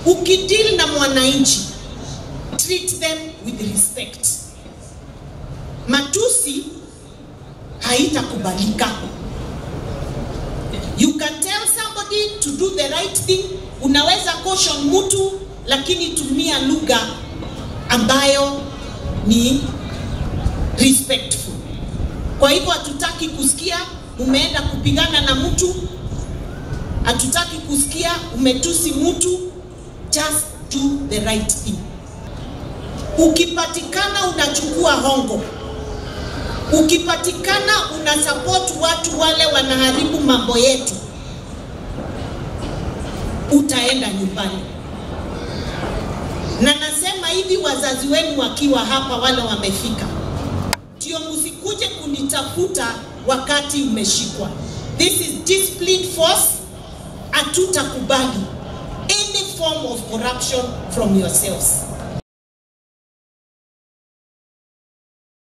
Ukideal na mwananchi, treat them with respect. Matusi haitakubalika. You can tell somebody to do the right thing. Unaweza caution mtu, lakini tumia lugha ambayo ni respectful. Kwa hivyo hatutaki kusikia umeenda kupigana na mtu, hatutaki kusikia umetusi mtu. Just do the right thing. Ukipatikana unachukua hongo, ukipatikana una support watu wale wanaharibu mambo yetu, utaenda nyumbani. Na nasema hivi, wazazi wenu wakiwa hapa, wale wamefika, ndio msikuje kunitafuta wakati umeshikwa. This is discipline force. Hatutakubali any form of corruption from yourselves.